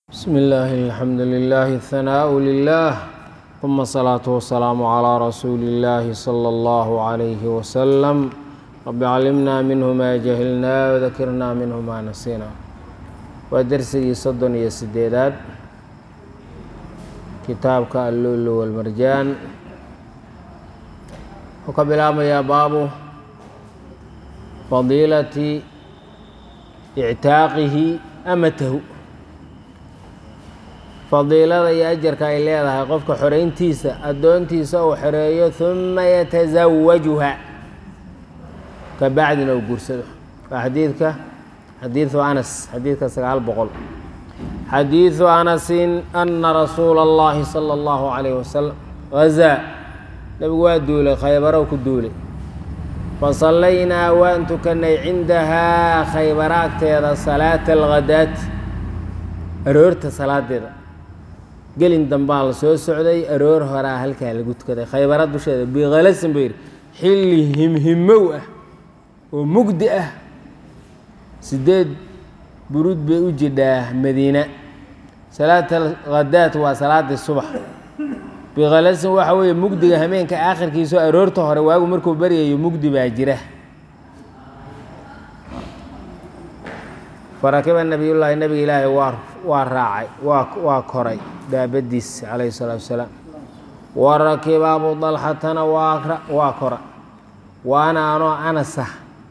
بسم الله الحمد لله الثناء لله ثم الصلاة والسلام على رسول الله صلى الله عليه وسلم رب علمنا منه ما جهلنا وذكرنا منه ما نسينا ودرسي صدن iyo sideedaad kitaabka اللؤلؤ والمرجان wuxuu ka bilaabmayaa baabu fadiilati ictaaqihi amatahu fadiilada iyo ajarka ay leedahay qofka xoreyntiisa addoontiisa uu xoreeyo huma yatasawajuha ka bacdina uu guursado waa xadiidka xadiidu anas xadiidka sagaal boqol xadiidu anasin ana rasuula اllahi salى اllahu calayh wasalam gazaa nebigu waa duulay khaybarow ku duulay fasallaynaa waan tukanay cindahaa khaybara agteeda salaata alghadaati aroorta salaadeeda gelin dambaa la soo socday aroor horaa halkaa lagu tukaday khaybara dusheeda bikhalasin buu yidhi xilli himhimow ah oo mugdi ah sideed buruud bay u jidhaa madiina salaat alghadaat waa salaadii subax bikhalasin waxa weeye mugdiga hameenka aakhirkiisao aroorta hore waagu markuu baryayo mugdi baa jira farakiba nabiyullaahi nabiga ilaahay waa waa raacay waa waa koray daabadiis calayhi salaatu wasalaam wa rakiba abu dalxatana waa waa kora waana anoo anasa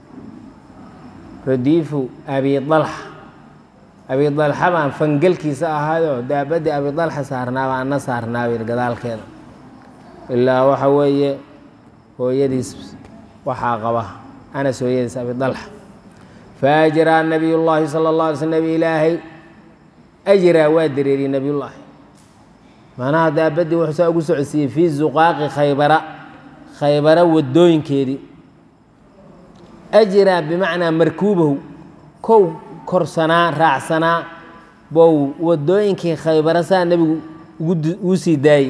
radiifu abi dalxa abi dalxa baan fangelkiisa ahaayoo daabadii abi dalxa saarnaaba ana saarnaaba yir gadaalkeeda ilaa waxa weeye hooyadiis waxaa qaba anas hooyadiis abi dalxa faajraa nabiy llaahi sala اllah alay sl nabi ilaahay ajraa waa dareeriyey nabiyullaahi macnaha daabadii wuxuu saa ugu socodsiiyey fii zuqaaqi khaybara khaybara wadooyinkeedii ajraa bimacnaa markuubahu kow korsanaa raacsanaa bow wadooyinkii khaybara saa nebigu ugu sii daayey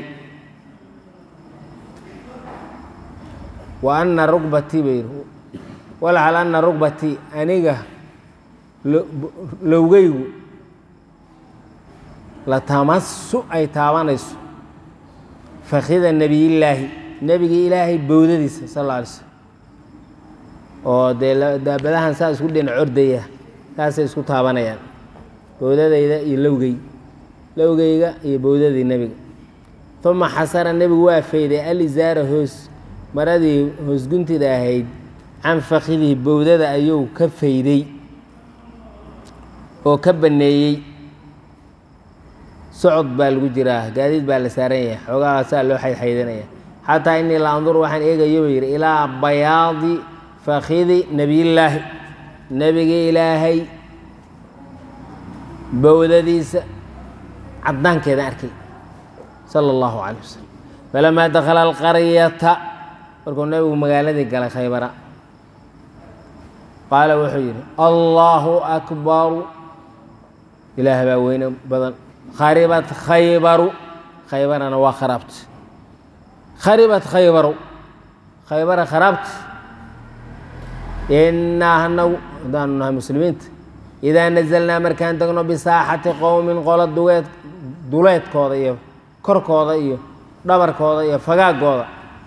wa ana rugbatii bay yidhi walxal ana rugbatii aniga lowgeygu la tamasu ay taabanayso fakida nebiyillaahi nebigii ilaahay bowdadiisa sal alla alay slm oo dee daabadahan saa isku dhinac ordaya saasay isku taabanayaan bowdadayda iyo lowgey lowgeyga iyo bowdadii nebiga uma xasara nebigu waa fayday alizaara hoos maradii hoosguntida ahayd can fakidihi bowdada ayuu ka fayday oo ka banneeyey socod baa lagu jiraa gaadiid baa la saaran yahay xoogaha saa loo xaydxaydanaya xataa inii la andur waxaan eegayo buu yidhi ilaa bayaadi fakidi nebiyillaahi nebigii ilaahay bowdadiisa caddaankeeda arkay sala allahu calay wasalam falamaa dakhala alqaryata markuu nebigu magaaladii galay khaybara qaala wuxuu yidhi allaahu akbaru ilaah baa weyne badan kharibat khaybaru khaybarana waa kharaabta kharibat khaybaru khaybara kharaabta innaa hanagu haddaanu nahay muslimiinta idaa nazalnaa markaan degno bisaaxati qowmin qola dugeed duleedkooda iyo korkooda iyo dhabarkooda iyo fagaagooda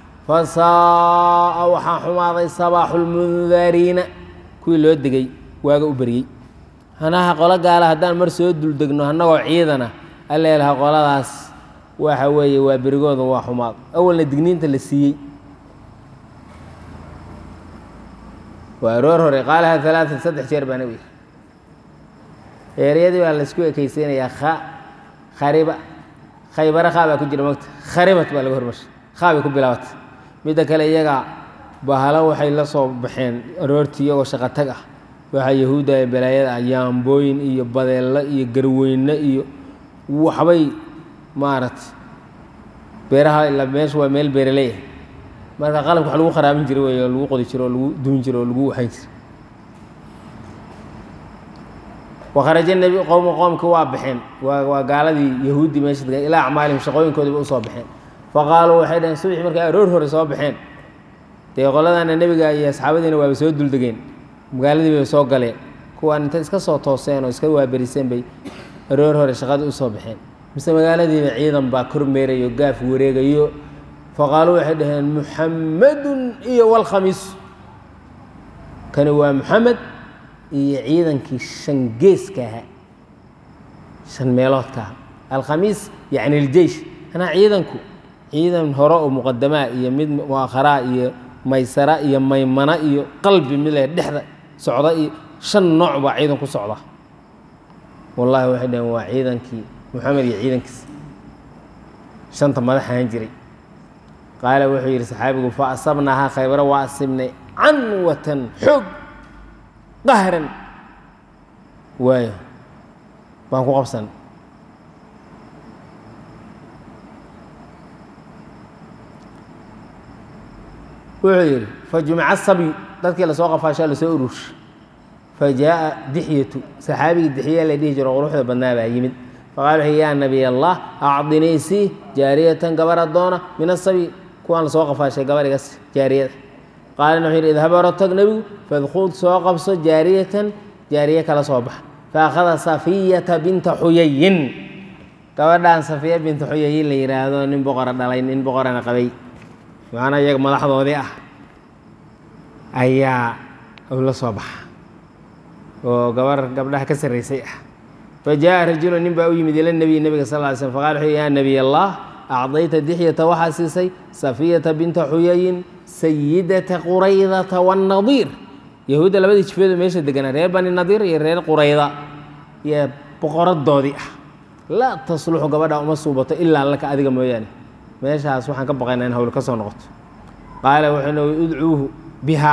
fasaa waxaa xumaaday sabaaxu lmundariina kuwii loo degay waaga u beryey hanaha qolo gaala haddaan mar soo duldegno annagoo ciidana alleelaha qoladaas waxa weeye waa berigooda waa xumaad awalna digniinta la siiyey waa aroor hore qaalaha alaatan saddex jeer baa nabi eeryadii baa laysku ekaysiinayaa kha khariba khaybara khaa baa ku jira mogta kharibat baa laga hormarshay khaa bay ku bilaabatay midda kale iyaga bahalo waxay la soo baxeen aroortii iyagoo shaqatag ah waxaa yahuudda ee balaayada ah yaambooyin iyo badeello iyo garweyne iyo waxbay maaragtay beeraha ila meesha waa meel beeraleeya marka qalabka wax lagu kharaabin jiro wey oo lagu qodi jiro oo lagu duun jiro oo lagu waxayn jiro wakharaja nebi qowmu qoomki waa baxeen waa waa gaaladii yahuuddii meesha degan ilaa acmaalihim shaqooyinkoodiiba u soo baxeen faqaaluu waxay dhaheen subaxii markay aroor hore soo baxeen dee qoladana nebiga iyo asxaabadiina waaba soo duldegeen magaaladii bay soo galeen kuwaan intay iska soo tooseen oo iska waaberiseen bay aroor hore shaqadii u soo baxeen mise magaaladiiba ciidan baa kormeerayo gaaf wareegayo faqaaluu waxay dhaheen muxammadun iyo walkhamiis kani waa muxamed iyo ciidankii shan geeska ahaa shan meeloodka aha alkhamiis yacni iljeish anaa ciidanku ciidan hore oo muqadamaa iyo mid muakharaa iyo maysara iyo maymana iyo qalbi mid le dhexda socda iyo shan nooc baa ciidan ku socda wallahi waxay dhaheen waa ciidankii moxamed iyo ciidankiis shanta madax ahaan jiray qaala wuxuu yidhi saxaabigu fa asabnaahaa khaybaro waa asibnay canwatan xoog qahran waayo baan ku qabsan wuxuu yidhi fajumica sabyu dadkii lasoo qafaashaa lasoo urursha fa jaaءa dixyatu saxaabigii dixya la dhihi jiro quruxda badnaa baa yimid faqala wuxuu yaa nabiy allah acdinii sii jaariyatan gabar addoona min asabyi kuwaan lasoo qafaashay gabarigas jaariyada qaalana wuxuu yidhi idhab oro tag nebigu fadkhud soo qabso jaariyatan jaariye kala soo baxa faakhada safiyata binta xuyayin gabadhaan safiya binta xuyayin la yidhaahdo nin boqora dhalay nin boqorana qabay macnaa iyaga madaxdoodii ah ayaa uu la soo baxa oo gabar gabdhaha ka sarraysay ah fa jaaءa rajulu nin baa u yimid ila nebiy nebiga sal ly slm faqala wuxuu yaa nebiy allah acdayta dixyata waxaa siisay safiyata binta xuyayin sayidata quraydata waannadiir yahuudda labadii jifeedo meesha deganaa reer bani nadiir iyo reer qurayda iyo boqoradoodii ah laa tasluxu gabadha uma suubato ilaa laka adiga mooyaane meeshaas waxaan ka baqaynaa in hawl ka soo noqoto qaala wuxuu nui udcuuhu bihaa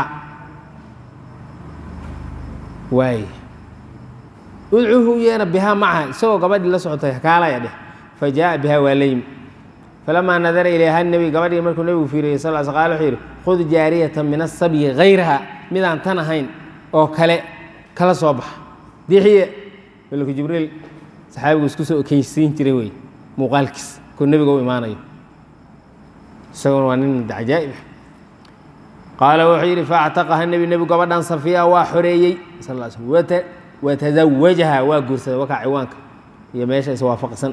waay udcuuhu u yeena bihaa macaha isagoo gabadhii la socotay kaalaya dheh fa jaaءa bihaa waa la yimi falamaa nadara ilayha nebi gabadhii markuu nebigu fiiriyey sal sl qala wuxuu yidhi khud jaariyata min asabyi hayraha midaan tan ahayn oo kale kala soo baxa dixiye malku jibriil saxaabigu isku soo okeysiin jiray wey muuqaalkiis kuu nebiga u imaanayo isaguna waa nin cajaa'ib qaala wuxuu yidhi faactaqaha nebi nebigu gabadhan safiya waa xoreeyey sal l slm watazawajaha waa guursaday wakaa ciwaanka iyo meesha iswaafaqsan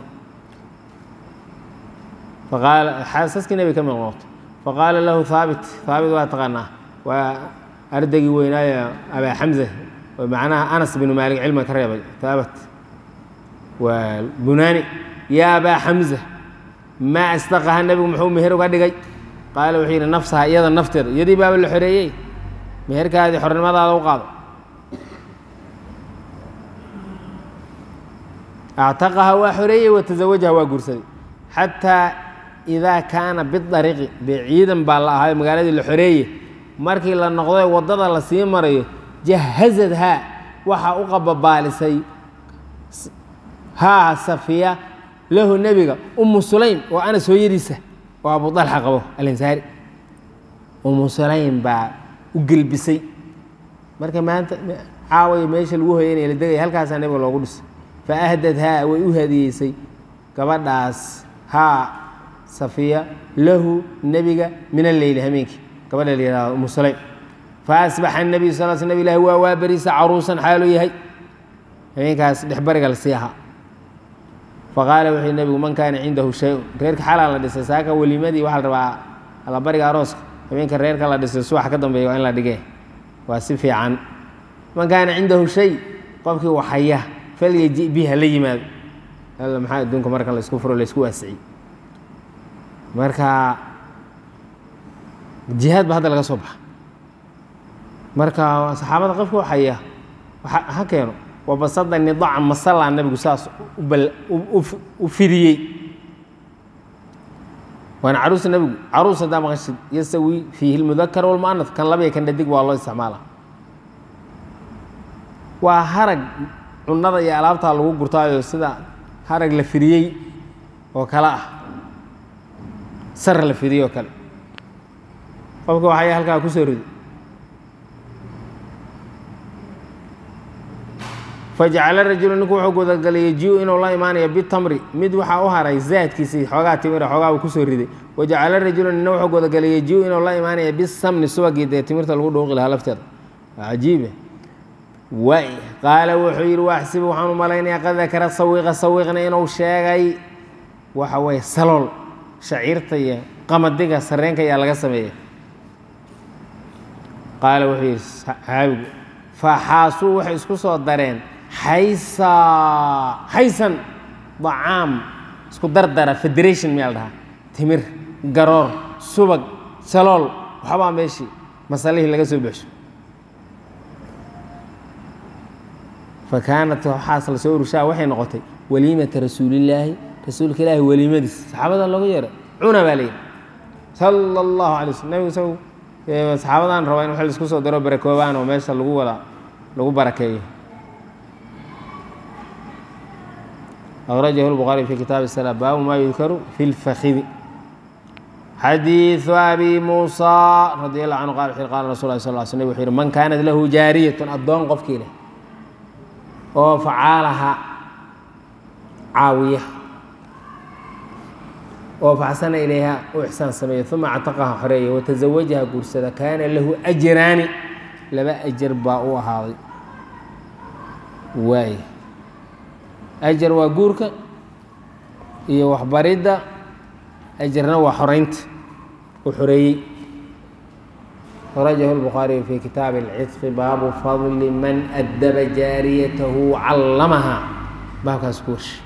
faqaala xaasaskii nebiga ka mid noqoto faqaala lahu haabit haabit waa taqaanaa waa ardaygii weynaaye abaa xamza oo macnaha anas binu maalik cilmiga ka reebay haabat waa bunaani yaa abaa xamza maa astaqaha nebigu muxuu meher uga dhigay qaala wuxuu yidhi nafsaha iyada nafteeda iyadii baaba la xoreeyey meherkaadii xornimadaada u qaado actaqaha waa xoreeyey watazawajaha waa guursaday xataa idaa kaana bidariiqi dee ciidan baa la ahayo magaaladii la xoreeye markii la noqday waddada la sii marayo jahazadhaa waxaa u qababaalisay haa safiya lahu nebiga umu sulaym oo anas hooyadiisa oo abu dalxa qabo alansaari umu sulaym baa u gelbisay marka maanta caawaya meesha lagu hoyanaya la degaya halkaasaa nebiga loogu dhisay fa ahdadhaa way u hadiyeysay gabadhaas haa safiya lahu nebiga min alleyli hameenkii gabadha la yihahdo umu sulaym fa asbaxa nebiyu sal sl nab ilahi waa waa beriisa caruusan xaaluu yahay habeenkaas dhexbariga la sii ahaa faqaala wuxuu nebigu man kaana cindahu shay-un reerka xalaa la dhisay saaka welimadii waxaa la rabaa allabariga arooska habeenka reerka la dhisay subax ka dambeeya waa in la dhigee waa si fiican man kaana cindahu shay qofkii waxaya falyaji biha la yimaado alla maxaa adduunka marka la isku furo la isku waasiciy marka jihaad ba hadda laga soo baxa marka saxaabada qofkii waxaya ha keeno wabasada nidaca masallaa nabigu saas u fidiyey waana caruusa nebigu caruus haddaa maqashid yasawi fiihi lmudakar walmu'anaf kan labaya kan dhadig waa loo isticmaala waa harag cunada iyo alaabtaa lagu gurtaayo sida harag la fidiyey oo kale ah sar la fidiyey oo kale qofka waxaya halkaa ku soo rido fajacala rajulu ninku wuxuu gudagalay yaji-u inuu la imaanayo bitamri mid waxaa u haray zaadkiisii xoogaa timira xoogaa uu kusoo riday wajacala rajulu nina wuxuu gudagalay yaji-u inuu la imaanaya bisamni subagii dee timirta lagu dhuuqi lahaa lafteeda waa cajiibe waay qaala wuxuu yidhi waaxsibu waxaan u malaynayaa qad dakara sawiqa sawiqna inuu sheegay waxa weeye salool shaciirta iyo qamadiga sareenka ayaa laga sameeya qaala wuxuu yidhi saxaabigu faxaasuu waxay isku soo dareen xaysa xaysan dacaam isku dardara federation miyaa la dhahaa timir garoor subag salool waxbaa meeshii masalihii laga soo buxsho fa kaanat waxaas la soo urushaa waxay noqotay waliimata rasuulillaahi rasuulka ilaahi weliimadiis saxaabada loogu yeeray cuna baa layidhi sala allahu alay slm nabigu isagu saxaabadan rabaa in wax laisku soo daro barakoobaan oo meesha lagu wada lagu barakeeyo أخرجه البخاري في كتاب الصلاة باب ما يذكر في الفخذ حديث أبي موسى رضي الله عنه قال قال رسول الله صلى الله عليه وسلم وحير من كانت له جارية الضون قف كيله وفعالها عاوية وفحسن إليها وإحسان سمية ثم اعتقها حرية وتزوجها قرسدة كان له أجران لما أجر باء هذا واي ajar waa guurka iyo waxbaridda ajarna waa xoreynta uu xoreeyey أخرجه البخاري في كتاب العتق باب فضل من أدب جاريته علمها باب كاسكوش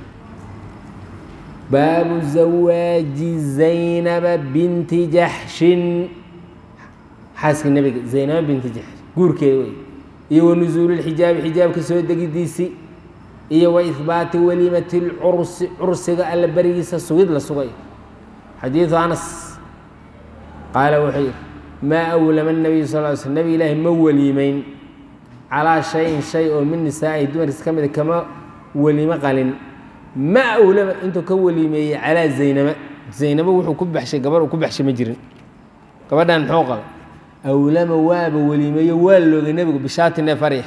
باب زواج زينب بنت جحش حاسك النبي زينب بنت جحش قول كيوي iyo نزول الحجاب حجاب كسو دقيديسي iyo wa ihbaati waliimati lcursi cursiga alla berigiisa sugid la sugay xadiidu anas qaala wuxuu yidhi maa awlama nabiyu sal ly slm nabi ilaahi ma weliimeyn calaa shayin shay oo min nisaa'ihi dumarkiisa ka mida kama weliimo qalin ma awlama intuu ka weliimeeyey calaa zaynaba zaynabo wuxuu ku baxshay gabar uu ku baxshay ma jirin gabadhan muxuu qaba awlama waaba weliimeeyo waa loogay nebigu bishaati neef arya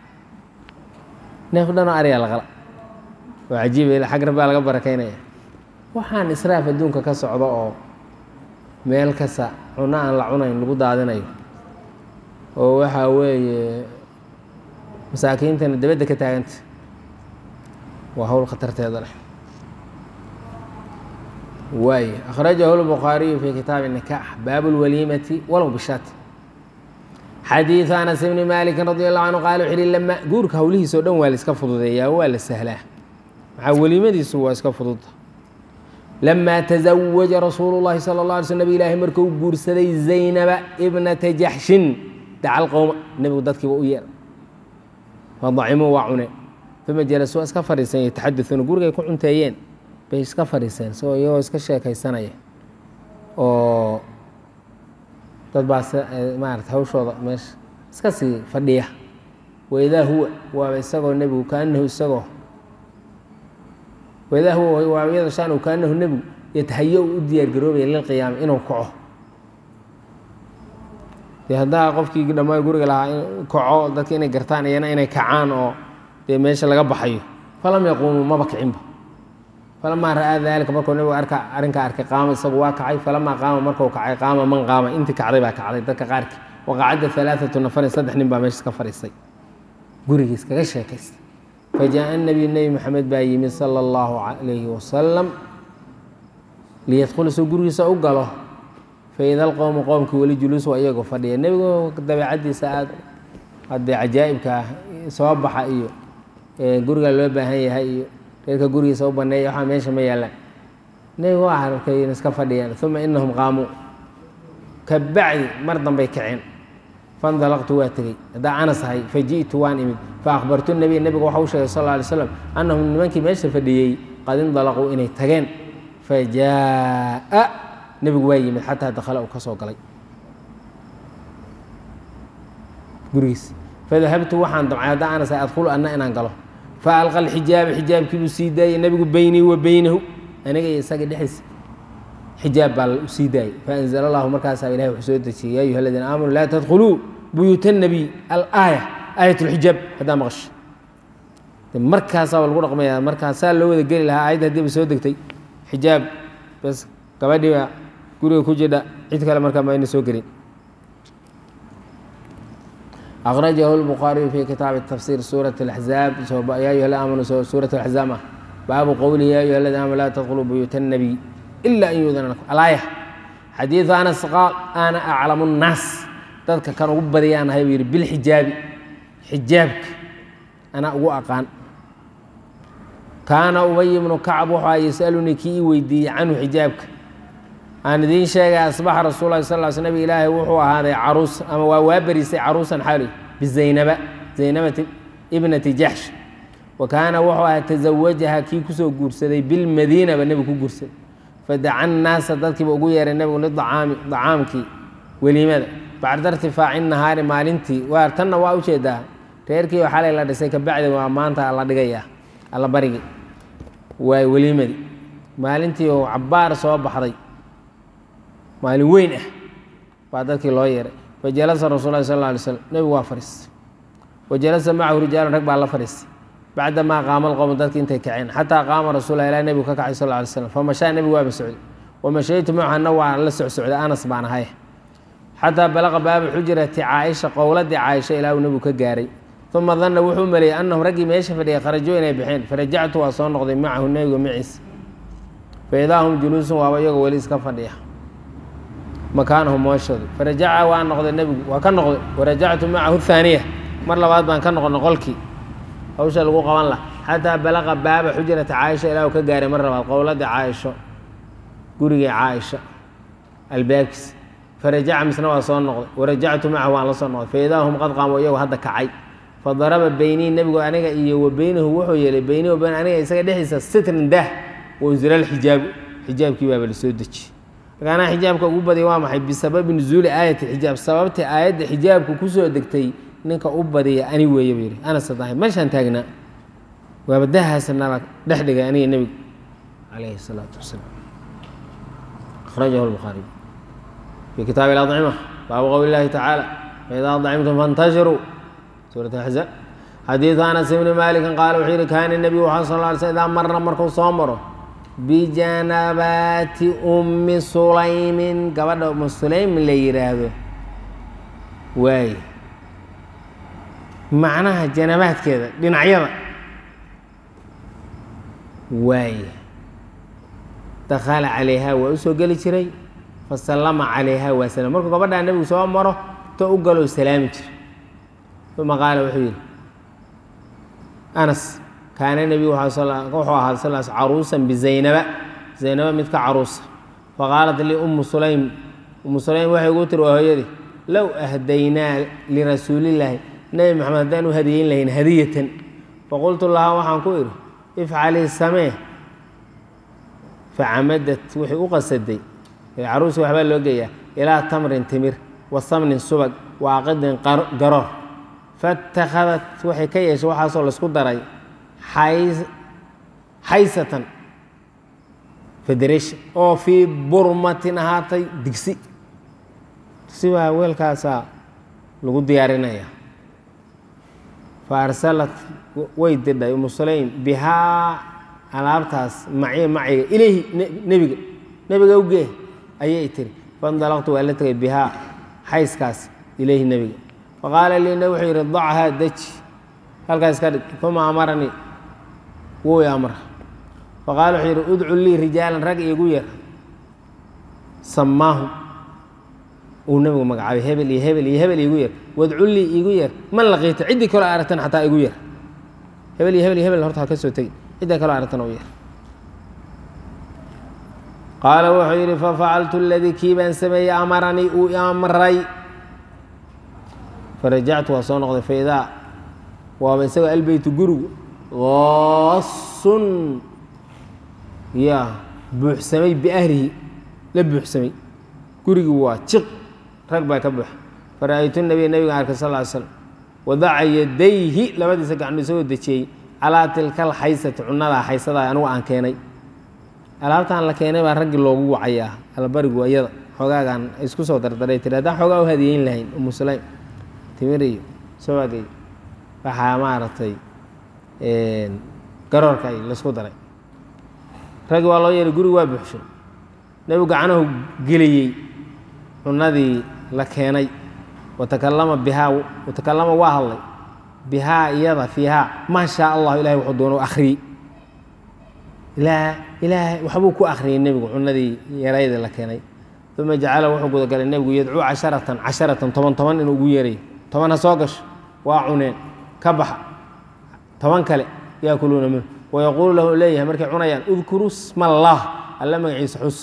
neef dhanoo aryaa la qala oo cajiiba xag rabbaa laga barakaynaya waxaan israaf adduunka ka socdo oo meel kasta cuno aan la cunayn lagu daadinayo oo waxaa weeye masaakiintana dabadda ka taaganta waa hawl khatarteeda leh waay akhrajahu lbukhaariyu fi kitaabi nikaax baabu lwaliimati walow bishaati xadiiث anas bni maliki radi allahu canhu qaala wuxu uhi lama guurka hawlihiisa o dhan waa la iska fududeeyaa waa la sahlaa maxaa weliimadiisu waa iska fududta lamaa taزawaja rasuulu اllahi salى اlه alay sl nabig ilaahi markuu guursaday zaynaba ibnata jaxshin dacal qowma nebigu dadkiiba u yeera fadacimuu waa cuneen uma jalasuu iska fadhiisan yataxadauuna gurigay ku cunteeyeen bay iska fadhiiseen so iyagoo iska sheekaysanaya oo dad baa maarata hawshooda meesha iska sii fadhiya waidaa huwa waaba isagoo nebigu kaanahu isagoo waidaa huwa waaba iyadoo shaanu kaanahu nebigu yatahayo u diyaar garoobaya lilqiyaama inuu kaco dee haddaa qofkii dhammaa guriga lahaa kaco dadka inay gartaan iyana inay kacaan oo dee meesha laga baxayo falam yaquumuu maba kicinba falamaa ra'aa daalika markuu nebigu arka arrinkaa arkay qaama isagu waa kacay falamaa qaama markuu kacay qaama man qaama intii kacday baa kacday dadka qaarkii waqacadda alaaatu nafarin saddex nin baa meesha iska fadhiistay gurigiis kaga sheekaystay fajaءa nabiyu nebi maxamed baa yimid sala اllahu calayhi wasalam liyadkhula soo gurigiisa u galo faida alqowmu qowmkii weli juluus waa iyagoo fadhiya nebigu dabeecaddiisa aad haddee cajaa'ibka ah soo baxa iyo guriga loo baahan yahay iyo reerka gurigiisa u baneeya waxaa meesha ma yaallaan nebigu waa arkay in iska fadhiyaan uma inahum qaamuu ka bacdi mar dambay kaceen fandalaqtu waa tegey haddaa anas ahay faji'tu waan imid faakbartu nebiy nebigu waxa u sheegay sal lla alay slam annahum nimankii meesha fadhiyey qad indalaquu inay tageen fajaa'a nebigu waa yimid xataa dakhala uu ka soo galay gurigiis fadahabtu waxaan damcay haddaa anas ahay adkhulu anna inaan galo faalqa alxijaaba xijaabkii buu sii daayey nebigu beynii wa beynahu aniga iyo isaga dhexdiisa xijaab baa u sii daayey faanzala allahu markaasaa ilahi wuxuu soo dejiyey ya ayuha aladiina aamanuu laa tadkhuluu buyuuta nabiy alaaya aayat lxijaab haddaa maqasho de markaasaa lagu dhaqmaya markaasaa loo wada geli lahaa aayadda haddiiba soo degtay xijaab bas gabadhiiba guriga ku jidha cid kale markaa ma ayna soo gelin akhrajahu lbukhaariyu fi kitaabi tafsiir suurat alaxzaab yaa ayuha la aamanu suurat alaxzaab ah baabu qowlihi ya ayuha aladiina aamanu laa tadkhuluu buyuuta annabiy ila an yuudana lakum alaaya xadiidu anas qaal ana aclamu nnaas dadka kan ugu badiyaan ahay buu yidhi bilxijaabi xijaabka anaa ugu aqaan kaana ubay bnu kacb wuxuu a yasalunii kii ii weydiiyey canhu xijaabka aan idiin sheegay asbaxa rasuul lahi sal sl nabig ilaahay wuxuu ahaaday caruus ama waa waa berisay caruusan xaali bizaynaba zaynabati ibnati jaxsh wa kaana wuxuu ahaa tasawajaha kii kusoo guursaday bilmadiinaba nebigu ku guursaday fadaca nnaasa dadkiiba ugu yeeray nebigu lidacaami dacaamkii weliimada bacda irtifaaci nahaari maalintii waar tanna waa ujeedaa reerkii oo xalay la dhisay kabacdi waa maanta la dhigaya alla barigi waay weliimadii maalintii oo cabbaar soo baxday maalin weyn ah baa dadkii loo yeeray fajalasa rasul lahi sal lla alay slam nebigu waa fadhiistay wa jalasa macahu rijaalun rag baa la fadhiistay bacdamaa qaama alqowm dadki intay kaceen xataa qaama rasulah ilaa nebigu ka kacay sal lla alay slam famashaa nebigu waaba socday wamashaytu macahu waa la socsocday anas baan ahay xataa balaqa baaba xujrati caaisha qowladii caaisha ilaa uu nebigu ka gaaray uma danna wuxuu maleeyey annahum raggii meesha fadhiyay kharajo inay baxeen farajactu waa soo noqday macahu nebiga maciisa faidaa hum juluusun waaba iyagoo weli iska fadhiya makaanahum mooshooda farajaca waa noqday nebigu waa ka noqday warajactu macahu haaniya mar labaad baan ka noqonay qolkii hawsha lagu qaban laha xataa balaqa baaba xujrata caaisha ilaa uu ka gaaray mar labaad qowladii caaisho gurigii caaisha albaabkiis farajaca misna waa soo noqday warajactu macahu waan la soo noqday faidaa hum qad qaamo iyagoo hadda kacay fadaraba beynii nebigu aniga iyo wa beynahu wuxuu yeelay beynii wa beyn aniga isaga dhexdiisa sitrin daah waunzila alxijaabu xijaabkii baaba la soo dejiyey markaanaa xijaabka ugu badiyay waa maxay bisababi nuzuuli aayati xijaab sababtii aayadda xijaabku kusoo degtay ninka u badiya ani weeye buu yidhi anas dahay meeshaan taagnaa waaba dahaasa nala dhex dhigay aniga nebigu calayhi salaatu wasalaam akhrajahu lbukhaariy fi kitaabi اlacima baabu qowli اllahi tacaala faidaa dacimtum faاntashiruu suurat axzaab xadiidu anas ibni maalikin qaala wuxuu yihi kaana nebiyu waxaa sal ly sl idaa marna markuu soo maro bijanabaati ummi sulaymin gabadha ummu sulaym la yidhaahdo waay macnaha janabaadkeeda dhinacyada waay dakhala calayha waa u soo geli jiray fasallama calayha waa salam markuu gabadhaa nebigu soo maro to u galoo salaami jira uma qaala wuxuu yidhi anas kaana nebigu wuxuu ahaa sal caruusan bizaynaba zaynaba mid ka caruusa faqaalat lii ummu sulaym ummu sulaym waxay ugu tiri waa hooyadii low ahdaynaa lirasuulillaahi nebi maxamed haddaan u hadiyeyn lahayn hadiyatan faqultu lahaa waxaan ku idhi ifcalii samee facamadat wixii u qasaday caruuska waxbaa loo geeyaa ilaa tamrin timir wa samnin subag wa aqidin garoor fatakhadat waxay ka yeeshay waxaasoo laisku daray xaysatan federation oo fii burmatin ahaatay digsi digsi baa weelkaasaa lagu diyaarinaya fa arsalat way didhay umu sulaym bihaa alaabtaas maciya maciga ilayhi nebiga nebiga ugee ayay tiri faindalaqtu waa la tegay bihaa xayskaas ilayhi nebiga faqaala lii neb wuxuu yidhi dachaa deji halkaas ka dhig uma amaranii wuu i amra faqaala wuxuu yidhi udcu lii rijaalan rag iigu yar samaahum uu nebigu magacaabay hebel iyo hebel iyo hebel iigu yar wadcu lii iigu yar man laqiita ciddii kaloo aragtan xataa igu yar hebel iyo hebel iyo hebel horta ha ka soo tegi ciddaa kaloo aragtan u yar qaala wuxuu yidhi fafacaltu aladii kii baan sameeyey amaranii uu i amray farajactu waa soo noqday faidaa waaba isagoo albeytu gurigu qaasun ya buuxsamay biahlihi la buuxsamay gurigii waa jiq rag baa ka buuxa fara-aytu nabiya nabiga arkay sal ly slam wadaca yadayhi labadiisa gacno isagoo dejiyey calaa tilka alxaysati cunadaa xaysadaa anugu aan keenay alaabtaan la keenay baa raggii loogu wacayaa albarigu ayada xoogaagaan isku soo dardaray tiri haddaan xoogaa u hadiyeyn lahayn umu sulaym timir iyo subag iyo waxaa maaragtay garoorka ay laisku daray raggi waa loo yeehay gurigu waa buuxshay nebigu gacanahu geliyey cunadii la keenay watakalama bihaa watakalama waa hadlay bihaa iyada fiihaa maa shaa allahu ilahay wuxuu doona akhriyey ilaa ilaahay waxbuu ku akhriyey nebigu cunadii yarayda la keenay uma jacala wuxuu gudagalay nebigu yadcuu casharatan casharatan toban toban inuu ugu yeeray toban ha soo gasho waa cuneen ka baxa toban kale yaakuluuna minhu wayaquulu lahu leeyahay markay cunayaan udkuruu sma allah alla magaciisa xus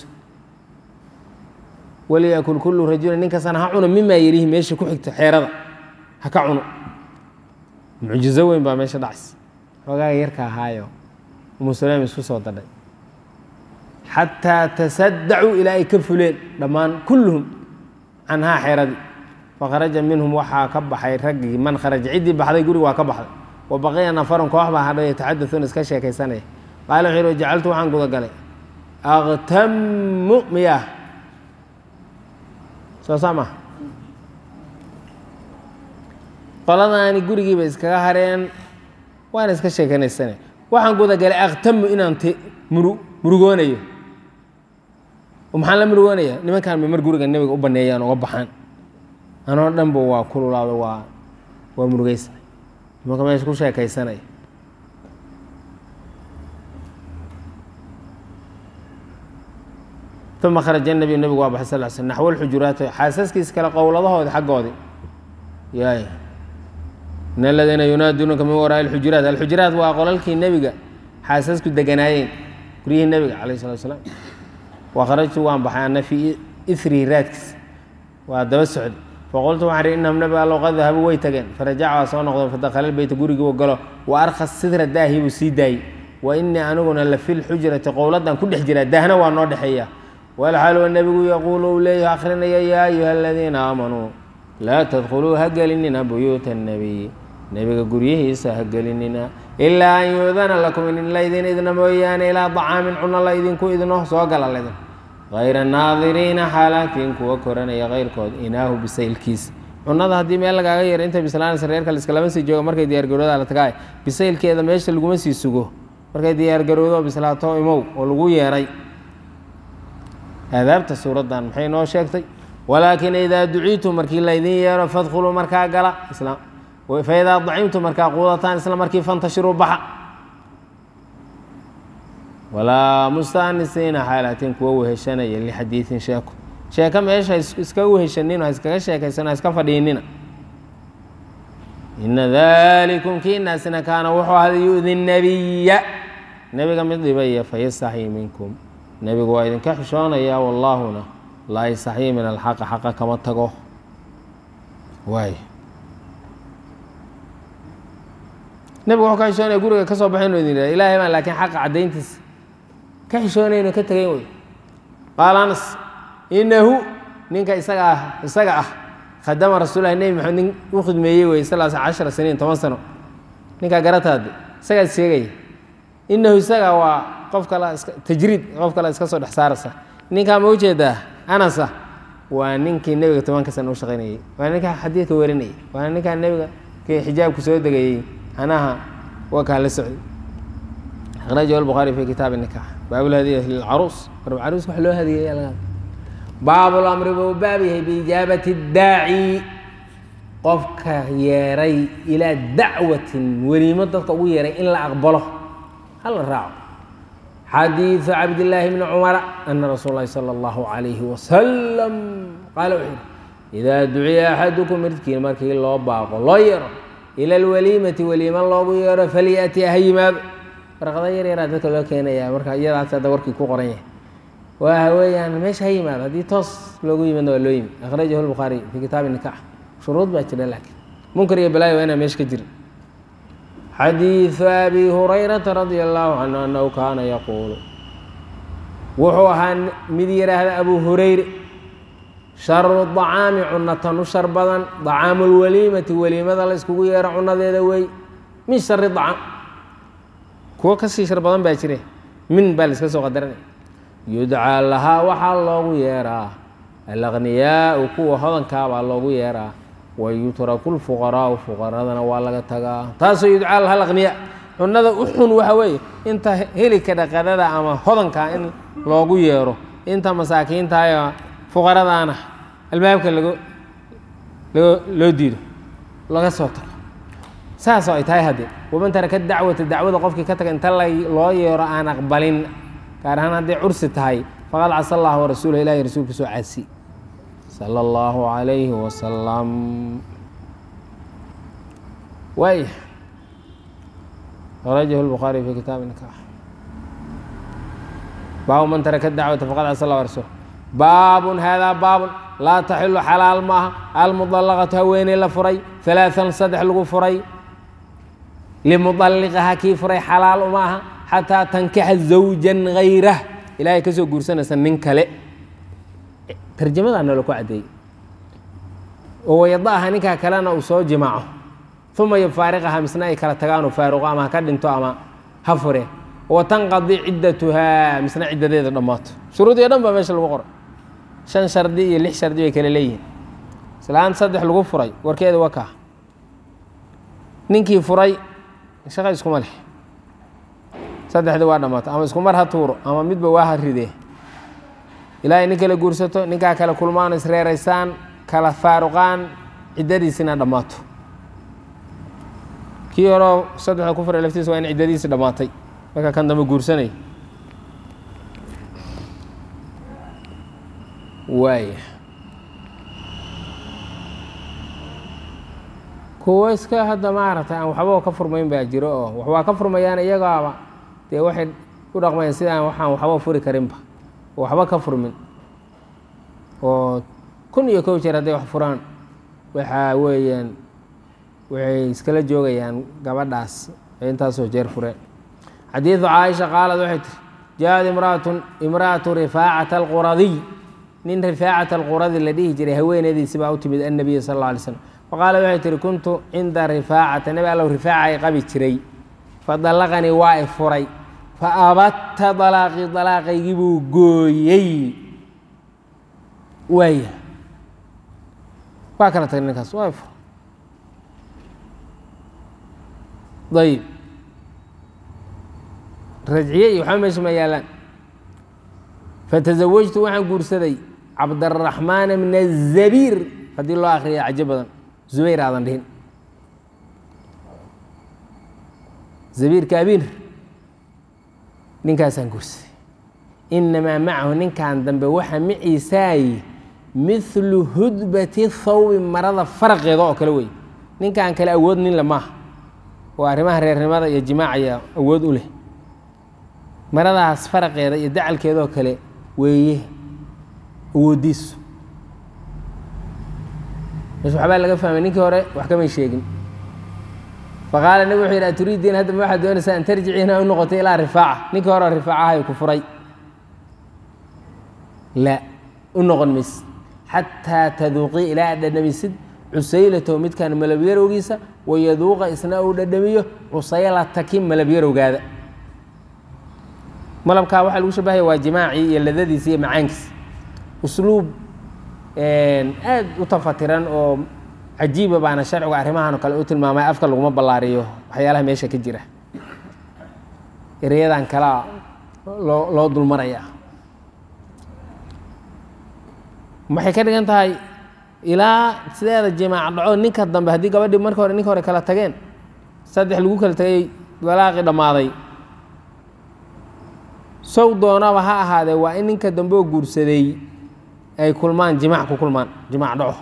waliyakul kullu rajulin nin kastana ha cuno mimaa yarihi meesha ku xigta xeerada ha ka cuno mucjizo weyn baa meesha dhacays xoogaaga yarka ahaayo umusulem isku soo dadhay xataa tasadacuu ilaa ay ka fuleen dhammaan kulluhum canhaa xeeradii fakharaja minhum waxaa ka baxay raggii man kharaja ciddii baxday guriga waa ka baxday wa baqiya nafarun koox baa hadhay yataxadauuna iska sheekaysanaya qaala wuxuu yihi jacaltu waxaan gudagalay aktamu miyaa soo saa maha qoladaani gurigiiba iskaga hareen waana iska sheekanaysane waxaan gudagalay aktamu inaan t muru murugoonayo maxaan la murugoonaya nimankaan ma mar guriga nebiga u baneeyaan oga baxaan anoo dhanba waa kululaado waa waa murugeysa nimanka meesha ku sheekaysanaya uma kharaja nabiyu nebigu waa baxay sal sl naxwo lxujuraati xaasaskiisa kale qowladahoodi xaggoodii yaay in aladiina yunaaduunaka min waraai alxujuraat alxujuraat waa qolalkii nebiga xaasasku deganaayeen guryihii nebiga calayh salatu asalaam wa kharajtu waan baxay ana fii irihi raadkiis waa daba socday faqultu waxaan ihi innahum nabiga allow qad dahabuu way tageen farajaca waa soo noqdo fadakhala lbeyta gurigii u galo wa arkhas sidra daahi buu sii daayey wa innii aniguna la fi lxujrati qowladan ku dhex jiraa daahna waa noo dhexeeya walxaal nebigu yaquulu uu leeyahy akhrinaya yaa ayuha aladiina aamanuu laa tadkhuluu ha gelinina buyuuta annabiy nebiga guryihiisa ha gelinina ilaa an yuudana lakum in laydin idna mooyaane ilaa dacaamin cuno la idinku idno soo gala laydin hayra naadiriina xaalaatiin kuwa koranaya kayrkood inaahu bisaylkiisa cunada haddii meel lagaaga yaro inta bislaanaysa reerka liskalama sii jooga markay diyaargarooda la tagaay bisaylkeeda meesha laguma sii sugo markay diyaargaroodo bislaato imow oo lagu yeeray aadaabta suuraddan maxay noo sheegtay walaakin idaa duciitum markii laydin yeero fadkhuluu markaa gala faidaa dacimtum markaa quudataan isla markii fantashiruu baxa walaa mustaanisiina xaalaatiin kuwa weheshanaya lixadiiin sheeko sheeko meesha iska weheshanino ha iskaga sheekaysano ha iska fadhiinina ina dalikum kiinaasina kaana wuxuu ahada yu'di nabiya nebiga mid dhibaya fayastaxyi minkum nebigu waa idinka xishoonaya wallaahuna laa yastaxyii min alxaqa xaqa kama tago waay nebigu wuxuu ka xishoonaya guriga ka soo baxaynu idin yidhah ilaahay baan laakiin xaqa caddayntiisa ka xishoonayno ka tegayn wey qaala anas inahu ninka isaga ah isaga ah khadama rasuulahi nebi maxamed nin u khidmeeyey wey sal cashara saniin toban sano ninkaa garataade isagaad sheegaya inahu isaga waa qof kale iska tajriid qof kale iska soo dhex saaraysa ninkaa ma ujeedaa anasa waa ninkii nebiga tobanka sana u shaqaynayey waa ninkaa xadiidka warinayay waa ninkaa nebiga kii xijaabku soo degayey anaha waa kaa la socday akhrajahu albukhaari fi kitaabi nikax baabulhadiyati lilcaruus war caruus wax loo hadiyeeya laga baabulamri buu baab yahay biijaabati daaci qofka yeeray ilaa dacwatin weliimo dadka ugu yeeray in la aqbalo hala raaco xadiiثu cabdillaahi bni cumara ana rasuul lahi salى اllahu عalayhi wasalam qaala wuxuu yihi idaa duciya axadukum midkiin markii loo baaqo loo yeero ila alwaliimati weliimo loogu yeero falyati ha yimaado warqada yar yaraa dadka loo keenaya marka iyadaas hadda warkii ku qoran yahay waa weeyaan meesha ha yimaado haddii toos loogu yimaadna waa loo yimi akhrajahu lbukhaari fi kitaabi nikax shuruud baa jira laakiin munkar iyo balaayo waa inaa meesha ka jirin xadiiثu abi hurayrata radia allahu canhu annahu kaana yaquulu wuxuu ahaa mid yidhaahda abu hurayre sharu dacaami cunatan u shar badan dacaamu lwaliimati weliimada la iskugu yeero cunadeeda wey min shari dacaam kuwo kasii shar badan baa jire min baa la iska soo qadaranaya yudcaa lahaa waxaa loogu yeeraa alaqniyaau kuwa hodankaa baa loogu yeeraa wayutraku lfuqaraau fuqaradana waa laga tagaa taasoo yudcaa laha alaqniyaa cunada u xun waxa weeye inta helika dhaqadada ama hodankaa in loogu yeero inta masaakiintayo fuqaradaana albaabka lagu loo loo diido laga soo tago saasoo ay tahay haddee waman taraka dacwata dacwada qofkii ka taga inta la loo yeero aan aqbalin gaar ahaan hadday cursi tahay faqad casa allah warasuulah ilahi rasuulka soo caasi sala allahu calayhi wasalam waaya akhrajahu lbukhaari fi kitaabi nikaax baabu man taraka dacwata faqad casa allah warasuulah baabun haadaa baabun laa taxilu xalaal maaha almudallaqatu haweeney la furay alaaan saddex lagu furay limudalliqaha kii furay xalaal uma aha xataa tankixa zawjan hayrah ilaahay kasoo guursanaysa nin kale tarjamadaa noola ku caddeeyey oo wayada aha ninkaa kalena uu soo jimaaco uma yufaariqaha misna ay kala tagaan oo faaruqo ama ha ka dhinto ama ha fureen wa tanqadi ciddatuhaa misna ciddadeeda dhammaato shuruudii o dhan baa meesha lagu qoray shan shardi iyo lix shardi bay kale leeyihiin islaan saddex lagu furay warkeeda waa kaa ninkii furay shaqa iskuma leh saddexdii waa dhammaato ama isku mar ha tuuro ama midba waa ha ridee ilaahay nin kala guursato ninkaa kale kulmaan isreeraysaan kala faaruqaan ciddadiisina dhammaato kii horeo saddexda ku furay laftiisa waa in ciddadiisi dhammaatay marka kan dambe guursanay waaya kuwo iska hadda maaragtay aan waxba ka furmayn baa jiro oo wax waa ka furmayaan iyagaaba dee waxay u dhaqmayaan sidaan waxaan waxba furi karinba oo waxba ka furmin oo kun iyo kow jeer hadday wax furaan waxaa weeyaan waxay iskala joogayaan gabadhaas ee intaasoo jeer fureen xadiidu caaisha qaalad waxay tiri jaaad imraatun imra'atu rifaacata alquradiy nin rifaacata alquradi la dhihi jiray haweeneydiisi baa u timid annabiya sal alla alay slam faqaala waxay tihi kuntu cinda rifaacata nebi allow rifaaca ay qabi jiray fadallaqanii waa i furay fa abatta dalaaqii dalaaqaygii buu gooyey waaya waa kala tagay ninkaas waa i furay ayib rajciye iyo waxba meesha ma yaalaan fatasawajtu waxaan guursaday cabdaraxmaan bna zabiir haddii loo akriya cajo badan zubayr aadan dhihin zabiirka abiir ninkaasaan guursaday inamaa macahu ninkan dambe waxa maciisaay mithlu hudbati thawbi marada faraqeeda oo kale wey ninkan kale awood ninle maaha oo arrimaha reernimada iyo jimaacaya awood u leh maradaas faraqeeda iyo dacalkeedoo kale weeye awoodiisu mesh waxbaa laga fahmay ninkii hore wax kamay sheegin faqaala nabig wuxuu yidhi aturiidiin hadda ma waxaad doonaysaa an tarjici inaa u noqotay ilaa rifaaca ninkii hore rifaacahay ku furay la u noqon mayse xataa taduuqii ilaa aad dhadhamisid cusaylatow midkaan malabyarowgiisa wayaduuqa isna uu dhadhamiyo cusaylataki malabyarowgaada malabkaa waxaa lagu shabahaya waa jimaacii iyo ladadiisa iyo macaankiisa usluub aad u tafatiran oo cajiiba baana sharcigu arrimahan oo kale u tilmaamay afka laguma ballaariyo waxyaalaha meesha ka jira ereyadan kalea loo loo dulmaraya waxay ka dhigan tahay ilaa sideeda jimaac dhaco ninka dambe haddii gabadhii marka hore ninka hore kala tageen saddex lagu kala tagay dalaaqii dhammaaday sow doonaba ha ahaadee waa in ninka dambe oo guursaday ay kulmaan jimaac ku kulmaan jimaac dhaco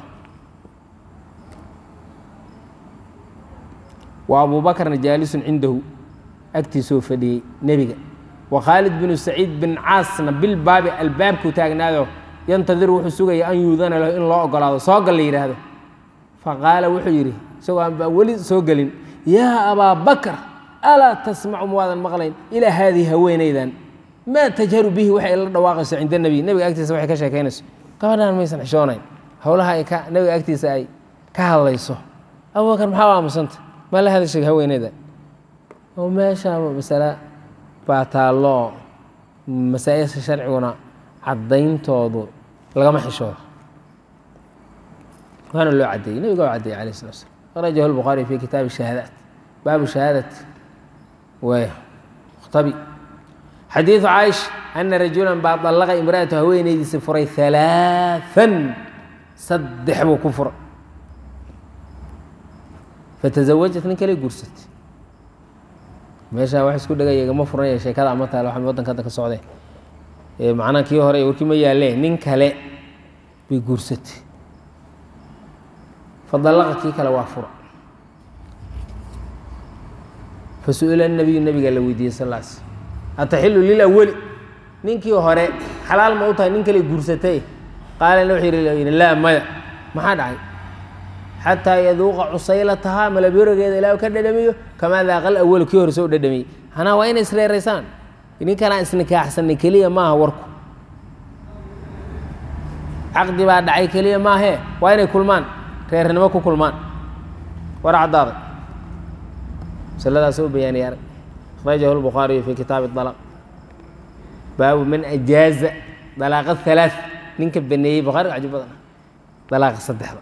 wa abuubakrna jaalisun cindahu agtiisoo fadhiyey nebiga wa khaalid binu saciid bin caasna bilbaabi albaabkuu taagnaado yantadir wuxuu sugaya an yuudana lahu in loo ogolaado soo gal la yidhaahdo faqaala wuxuu yidhi isagoo aan baa weli soo gelin yaa abaa bakr alaa tasmacu muwaadan maqlayn ilaa haadihi haweenaydan maa tajharu bihi waxay la dhawaaqayso cinda nebiy nebiga agtiisa waxay ka sheekaynayso gabadhaan maysan xishoonayn howlaha ay ka nebiga agtiisa ay ka hadlayso abubakar maxaa aamusanta ma la hadashay haweeneyda oo meeshaaba masale baa taalloo masaa-isha sharciguna caddayntoodu lagama xishoodo waana loo caddeeyey nebiga oo caddeeyey alayh slat slam akhrajahu lbukhaari fi kitaabi shahaadaat baabu shahaadat waaya mukhtabi xadiidu caaisha ana rajulan baa dallaqa imra'atu haweenaydiisi furay halaaan saddex buu ku furay fatasawajat nin kale guursatay meeshaa wax isku dhegaya igama furanaya sheekada ama taale waxa waddanka hadda ka socdee ee macnaha kii hore warkii ma yaalee nin kale bay guursatay fadallaqa kii kale waa fura fasu'ila nabiyu nabigaa la weydiiyey sal lla sl ataxilu lilawali ninkii hore xalaal ma u tahay nin kale guursatay qaalana wuxuu yidhi laa maya maxaa dhacay xataa yaduuqa cusaylatahaa malabyorageeda ilaa ka dhadhamiyo kamaa daaqal awalu kii hore soo dhadhamiyey hanaa waa inay isreeraysaan ninkanaa isnikaaxsanay keliya maaha warku caqdi baa dhacay keliya maahee waa inay kulmaan reernimo ku kulmaan war caddaaday masaladaas u bayaaniyay arag akhrajahu lbukhaariyu fi kitaabi dalaq baabu man ajaaza dalaaqa halaaث ninka baneeyey bukhaariga cajib badan dalaaqa saddexda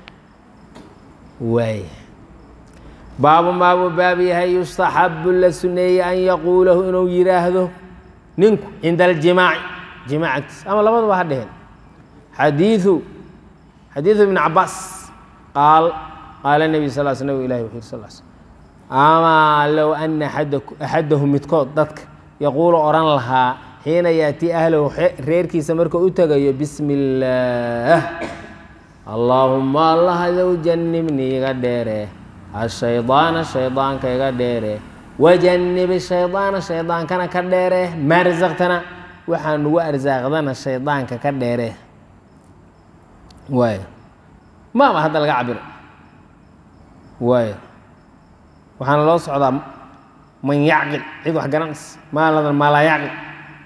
waay baabu maabuu baab yahay yustaxabu la suneeyey an yaquulahu inuu yidhaahdo ninku cinda aljimaaci jimaac agtiis ama labadaba ha dheheen xadiiu xadiidu ibn cabaas qaal qaala nebi sal l sl nabig ilahi wuxuu yiri sal sl amaa low ana axadahu midkood dadka yaquulu odhan lahaa xiina yaatii ahlahu reerkiisa markuu u tegayo bismi illaah allaahuma allah adow jannibni iga dheere ashaydaana shaydaanka iga dheere wajannibi shaydaana shaydaankana ka dheere maa rasaqtana waxaa nugu arsaaqdana shaydaanka ka dheere waay maaba hadda laga cabiro waay waxaana loo socdaa man yacqil cid wax garanaysa maaladan maa laa yacqil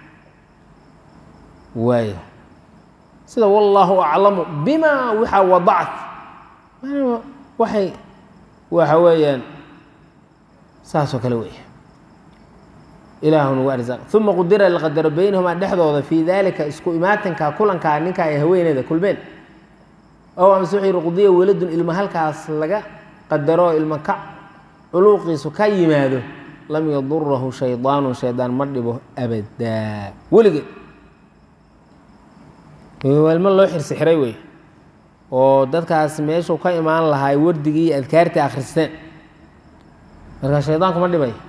waay sida wallaahu aclamu bima waxa wadacat waxay waxa weeyaan saasoo kale weeye ilaahu nagu arsaaq uma qudira la qadaro baynahumaa dhexdooda fii daalika isku imaatinka kulankaa ninka ay haweeneeda kulmeen ow amase wuxuu yihi qudiya weladun ilma halkaas laga qadaro ilma ka culuuqiisu ka yimaado lam yadurahu shaydaanu shaydaan ma dhibo abadaa weligeed ilmo loo xirsi xiray wey oo dadkaas meeshuu ka imaan lahaa wardigii iyo adkaartii akhristeen marka shaydaanku ma dhibay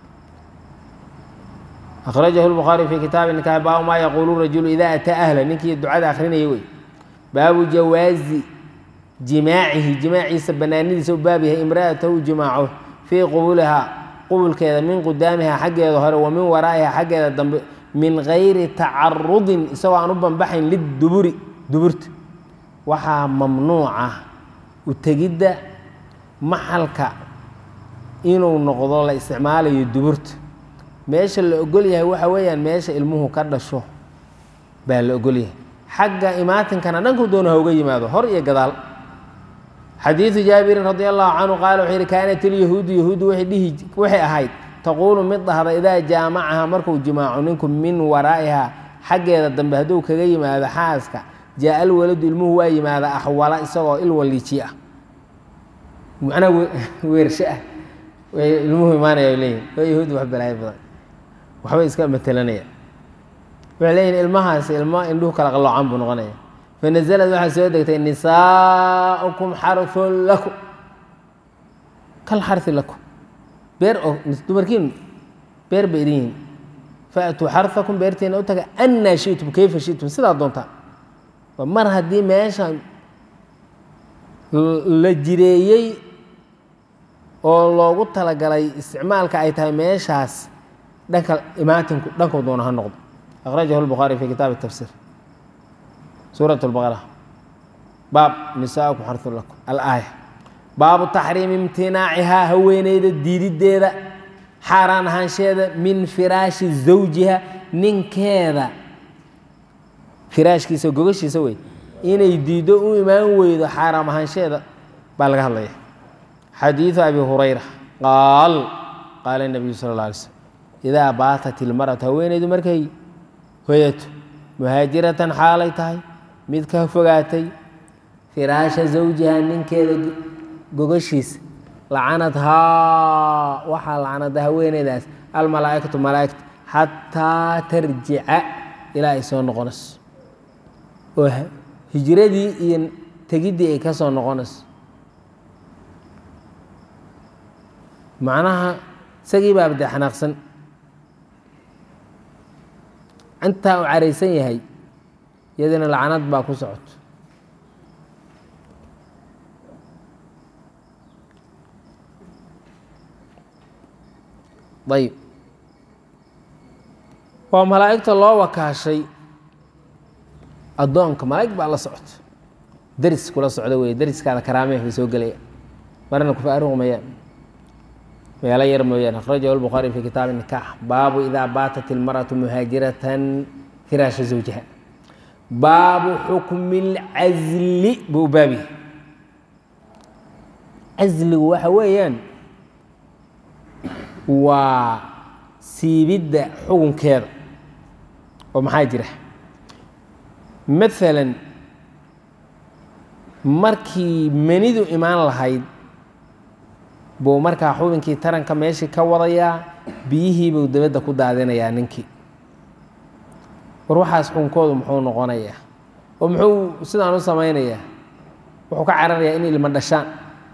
akhrajahu lbukhaari fi kitaabi nikaax baabu maa yaquulu rajulu idaa ataa ahla ninkii ducada akhrinaya wey baabu jawaazi jimaacihi jimaaciisa banaanidiisa u baab yahay imra'atahu jimaaco fii qubulihaa qubulkeeda min qudaamihaa xaggeeda hore wa min waraa'iha xaggeeda dambe min gayri tacarudin isagoo aan u banbaxayn liduburi duburta waxaa mamnuuca u tegidda maxalka inuu noqdo la isticmaalayo duburta meesha la ogol yahay waxa weeyaan meesha ilmuhu ka dhasho baa la ogol yahay xagga imaatinkana dhanku doona ha uga yimaado hor iyo gadaal xadiidu jaabirin radi allahu canhu qaala wuxuu yihi kaanat ilyahuudu yahuuddu waxay dhihi waxay ahayd taquulu mid dhahda idaa jaamacaha markuu jimaaco ninku min waraa'iha xaggeeda dambe hadduu kaga yimaado xaaska jaa alwaladu ilmuhu waa yimaada axwala isagoo il waliiji ah macnaa weersho ah way ilmuhu imaanaya ay leeyihin waa yahuudi wax balaayo badan waxbay iska matelanaya waxay leeyihin ilmahaasi ilmo indhuhu kala qalloocan buu noqonaya fanazalad waxaa soo degtay nisaaukum xarun lakum kal xari lakum beer oo dumarkiinu beer bay idin yihiin faatuu xarakum beertiina u taga annaa shitum kayfa shitum sidaa doontaa mar haddii meesha la jireeyey oo loogu talagalay isticmaalka ay tahay meeshaas dhanka imaatinku dhankuu doona ha noqdo akhrajahu lbukhaari fi kitaabi tafsiir suurat lbaqara baab nisaakum xarun lakum alaaya baabu taxriimi imtinaacihaa haweeneyda diididdeeda xaaraan ahaansheeda min firaashi zawjiha ninkeeda firaashkiisa gogashiisa wey inay diiddo u imaan weydo xaaraam ahaansheeda baa laga hadlaya xadiidu abi hurayra qaal qaala nabiyu sala alla alay slm idaa baatat ilmaratu haweeneydu markay hoyato muhaajiratan xaalay tahay mid ka fogaatay firaasha zawjiha ninkeeda gogashiisa lacanadhaa waxaa lacnada haweeneydaas almalaa'ikatu malaa'igta xataa tarjica ilaa ay soo noqonayso oo hijradii iyo tegiddii ay ka soo noqonayso macnaha isagii baaba dee xanaaqsan intaa uu caraysan yahay iyadina lacnad baa ku socoto ayib waa malaa'igta loo wakaashay addoonka malaa'ig baa la socota deris kula socda weeye deriskaada karaameh bay soo gelaya marna kufaarugmayaan meelo yar mooyaane akhrajahu lbukhaari fi kitaabi nikaax baabu idaa baatat ilmar'atu muhaajiratan firaasha zawjiha baabu xukmi lcasli buu baabi casligu waxa weeyaan waa siibidda xukunkeeda oo maxaa jira maalan markii menidu imaan lahayd buu markaa xubinkii taranka meeshii ka wadayaa biyihiibuu dabadda ku daadinayaa ninkii war waxaas xukunkoodu muxuu noqonayaa oo muxuu sidaan u samaynayaa wuxuu ka cararayaa in ilma dhashaan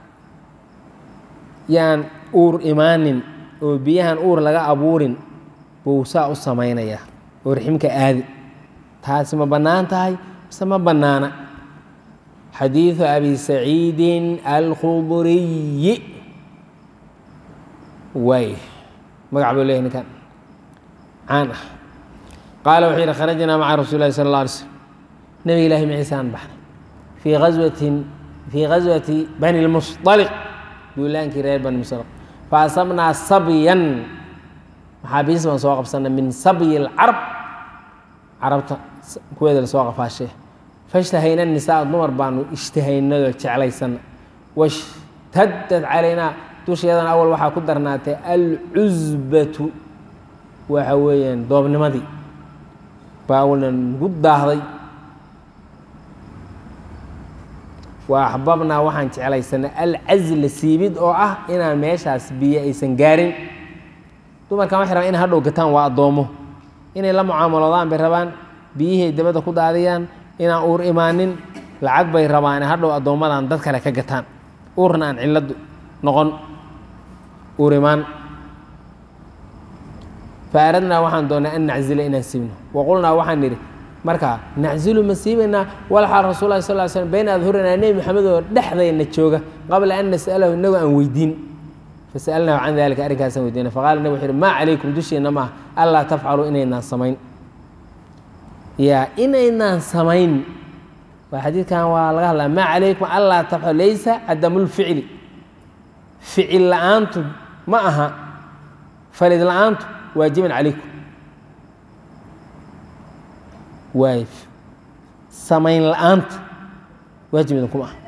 yaan uur imaanin oo biyahan uur laga abuurin buu saa u samaynayaa oo riximka aadi taasi ma bannaan tahay mise ma bannaana xadiidu abi saciidin alkhudriyi waay magac buu leyahy ninkan caan ah qaala wuxuu yidhi kharajnaa maca rasuuli lahi sala alla alay slm nebiga ilahi maciisaan baxnay fii aswatin fii ghaswati bani lmusطaliq duulaankii reer bani musطaliq faasabnaa sabyan maxaabiis baan soo qabsanay min sabyi اlcarab carabta kuweeda lasoo qafaashee fashtahayna nisaa dumar baanu ishtahaynadoo jeclaysana washtadad calaynaa dusheedana awal waxaa ku darnaatay alcusbatu waxa weeyaan doobnimadii baa awalna nagu daahday wa axbabnaa waxaan jeclaysanay alcasla siibid oo ah inaan meeshaas biyo aysan gaarin dumarkan waxay rabaan inay hadhow gataan waa addoomo inay la mucaamaloodaan bay rabaan biyihii ay dabadda ku daadiyaan inaan uur imaanin lacag bay rabaan hadhow addoommadan dad kale ka gataan uurna aan cilladdu noqon uur imaan fa aradnaa waxaan doonnay an naczila inaan siibno waqulnaa waxaan nidhi markaa naczilu ma siibaynaa walxaal rasul lahi sal slm bayna adhurinaa nebi maxamed oo dhexdayna jooga qabla an nas'alahu inagoo aan weydiin fasalnahu can dalika arrinkaasaan weydiina faqala nabig wuxu uhi maa calaykum dushiina maaha allaa tafcaluu inaynaan samayn yaa inaynaan samayn waa xadiidkan waa laga hadlaa maa calaykum allaa tafcalu laysa cadamulficli ficil la-aantu ma aha falid la-aantu waajiban calaykum waay samayn la-aanta waajib idinkuma ah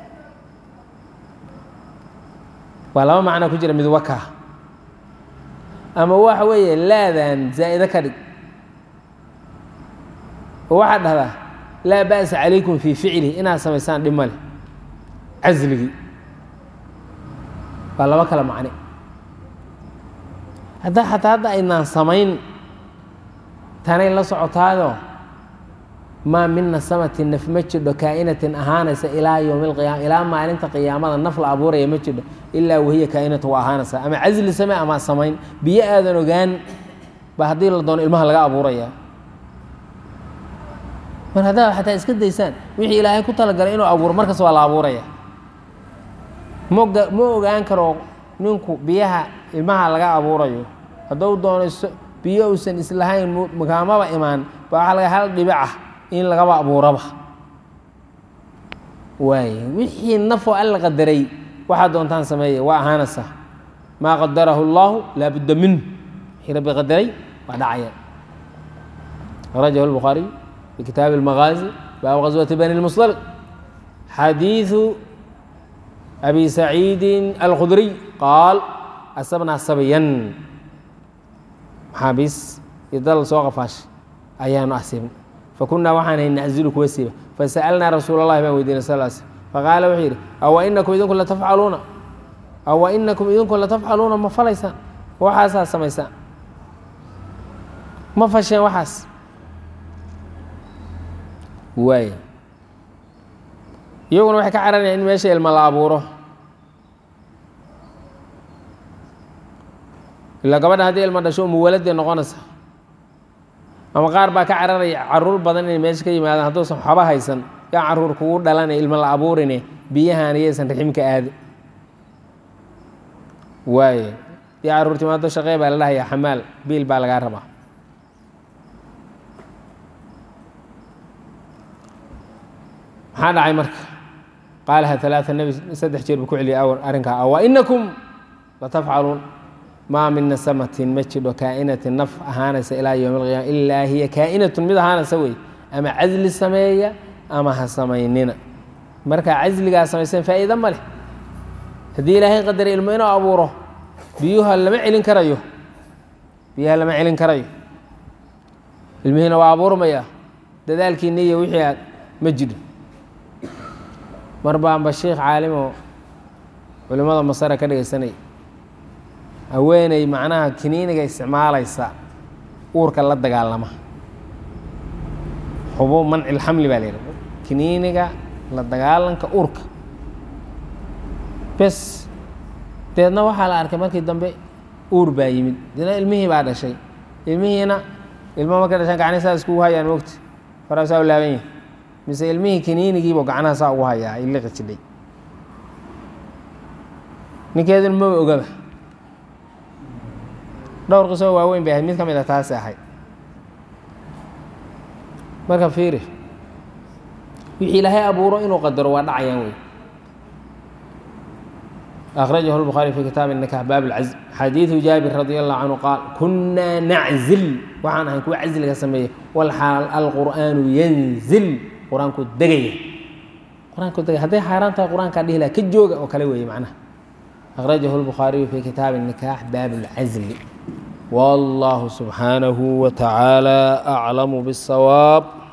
waa laba macnaa ku jira mid wakaa ama waxa weeye laadan zaa'ide ka dhig oo waxaad dhahdaa laa ba'sa calaykum fii ficli inaad samaysaan dhib male casligii waa laba kale macne hadda xataa hadda aynaan samayn tanay la socotaayoo maa min nasamati naf ma jidho kaa'inatin ahaanaysa ilaa yowmi alqiyaama ilaa maalinta qiyaamada naf la abuuraya ma jidho ilaa wahiya kaa'inatu waa ahaanaysa ama casli same ama samayn biyo aadan ogaan ba haddii la doono ilmaha laga abuuraya mar haddaad xataa iska daysaan wixii ilaahay ku talagalay inuu abuuro markas waa la abuuraya moga ma ogaan karo ninku biyaha ilmaha laga abuurayo hadduu doono biyo uusan islahayn makaamaba imaan ba waxaa laga hal dhibic ah in lagaba abuuraba waay wixii nafoo alla qadaray waxaad doontaan sameeya waa ahaanaysaa maa qadarahu اllahu laa budda minhu wixii rabbi qadaray waa dhacaya akhrajahu الbukhaariy fi kitaabi اlmagaazi baabu gaswati bani اlmusdaliq xadiiثu abi saciidi alkhudriy qaal asabnaa sabyan maxaabiis iyo dal soo qafaashay ayaanu asiibnay fakunaa waxaan hay naczilu kuwa siiba fasa'alnaa rasuul اllahi baan weydiinay sal l slm faqaala wuxuu yidhi awa inakum idinku latafcaluuna awa inakum idinku latafcaluuna ma falaysaan waxaasaa samaysaan ma fasheen waxaas waay iyaguna waxay ka cararayaan in meesha ilma la abuuro ilaa gabadha haddii ilma dhasho umuwaladee noqonaysa ama qaar baa ka cararaya caruur badan inay meesha ka yimaadaan hadduusan waxba haysan yaa caruur kugu dhalanay ilmo la abuurine biyahan iyaysan raximka aadi waaye dii caruur timaado shaqee baa la dhahayaa xamaal biil baa lagaa rabaa maxaa dhacay marka qaalaha alaaa nebi saddex jeer buu ku celiyay awr arrinkaa awa inakum latafcaluun maa min nasamatin ma jidho kaa'inatin naf ahaanaysa ilaa yowmi alqiyama ilaa hiya kaa'inatun mid ahaanaysa wey ama casli sameeya ama ha samaynina markaa casligaa samayseen faa'iida ma leh haddii ilaahay qadaray ilmo inuu abuuro biyuha lama celin karayo biyaha lama celin karayo ilmihiina waa abuurmaya dadaalkiinni iyo wixii aad ma jidho mar baanba sheikh caalimoo culimmada masare ka dhegaysanay haweeney macnaha kiniiniga isticmaalaysa uurka la dagaalama xubo mancilxamli baa la yidhaha kiniiniga la dagaalanka uurka bes deedna waxaa la arkay markii dambe uur baa yimid deedna ilmihii baa dhashay ilmihiina ilmo markay dhashaan gacnihi saa iskugu hayaan mogta faraa saa u laaban yahi mise ilmihii kiniinigiibu gacnaha saa ugu hayaa ay liqi jidhay ninkeeduna maba ogaba dhowr qisoo waaweyn bay ahayd mid ka mid a taasi ahayd marka fiiri wixii ilaahay abuuro inuu qadaro waa dhacayaan wey أخرجه البخاري في كتاب النكاح باب العزل حديث جابر رضي الله عنه قال كنا نعزل وعن أن كوا عزل كسمية والحال القرآن ينزل قرآن كو دقية قرآن كو دقية هذا حيران تا قرآن كان له كجوجة وكلوي معناه أخرجه البخاري في كتاب النكاح باب العزل والله سبحانه وتعالى أعلم بالصواب